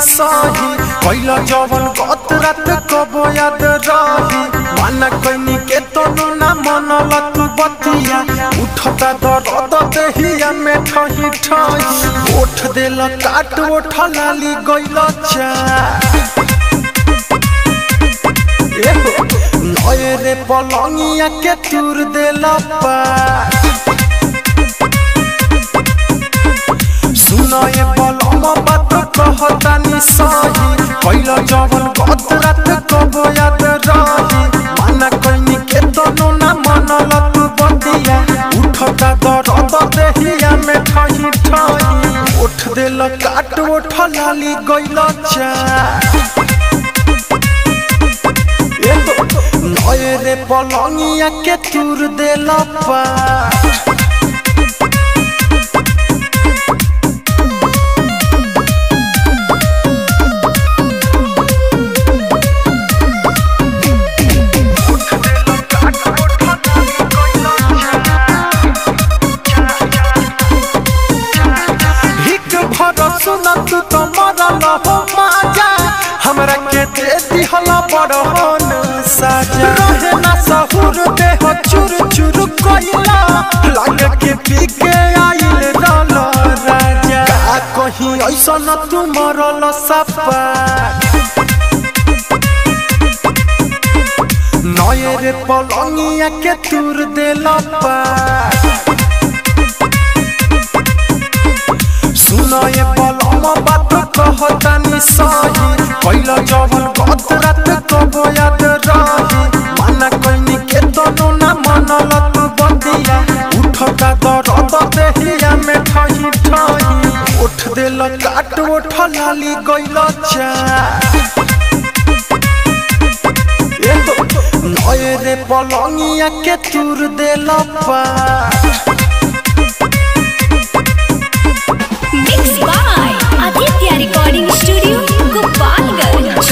सही कैला जवन गत रात कबो याद रही माना कैनी के तनु ना मनल तू बतिया उठता दर्द देहिया में ठही ठही ओठ देल काट ओठ लाली गइल चा नए रे पलंगिया के तुर देल पा सुनए बलम बात कहतानी सही कैला जवन गत रात कबो याद रही माना कैनी के तनु ना मनल तू बतिया उठता दर्द देहिया में ठही ठही उठ देल काट उठ लाली गइल चा नए रे पलंगिया के तुर देल पा हिक भर सुन तू तो मरल हो माजा हमरा के दे दिहला बड़हन साजा रहे ना सहुर देह चुर चुर कइला लग के पी के आइल रल राजा का कहीं ऐसन तू मरल सपा नए रे पलंगिया के तुर देल पा सुनए बलम बात कहतानी सही कैला जवन गत रात कबो याद रही माना कैनी के तनु ना मनल तू बतिया उठता दर्द देहिया में ठही ठही उठ देल काट उठ लाली गइल चा नए रे पलंगिया के तुर देल पा Mixed by Aditya Recording Studio, Gopalganj.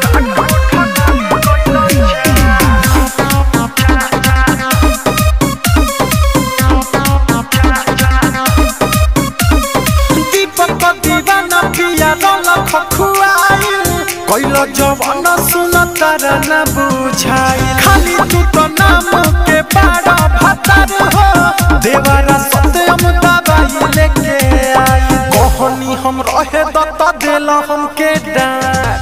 दीपक दीवाना पिया रल खखुआई कैल जवान सुन तारा न बुझाई खाली तू तो नाम के बारा भतर हो देवारा सत्यम दवाई लेके आई कहनी हम रहे दत्त देल हमके डांट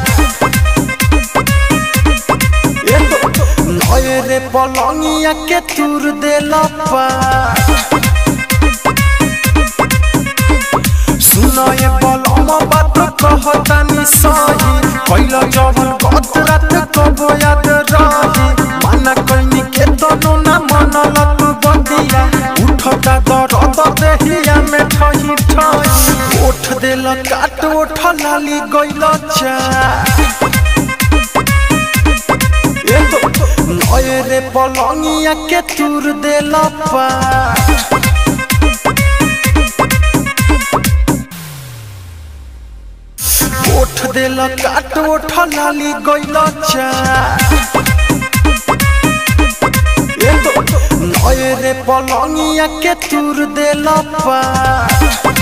नए रे पलंगिया के तुर देल पा सुनए बलम बात कहतानी सही कैला जवन गत रात कबो याद रही माना कैनी के तनु ना मनल तू बतिया उठता दर्द देहिया में ठही ठही उठ देल काट उठ लाली गइल चा नए रे पलंगिया के तुर देल पा उठ देल काट उठ लाली गइल चा नए रे पलंगिया के तुर देल पा